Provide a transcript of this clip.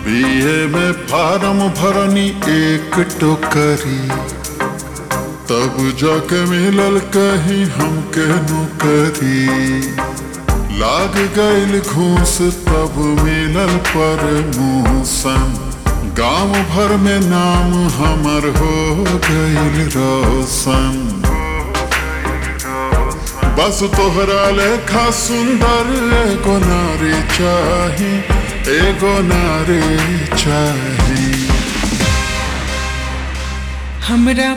BA में form भरनी एक टोकरी तब जाके मिलल कहीं हमके नौकरी लाग गईल घूस तब मिलल परमोशन गांव भर में नाम हमर हो गईल रोशन बस तोहरा लेखा सुंदर एगो नारी चाही एगो नारी चाही हमरा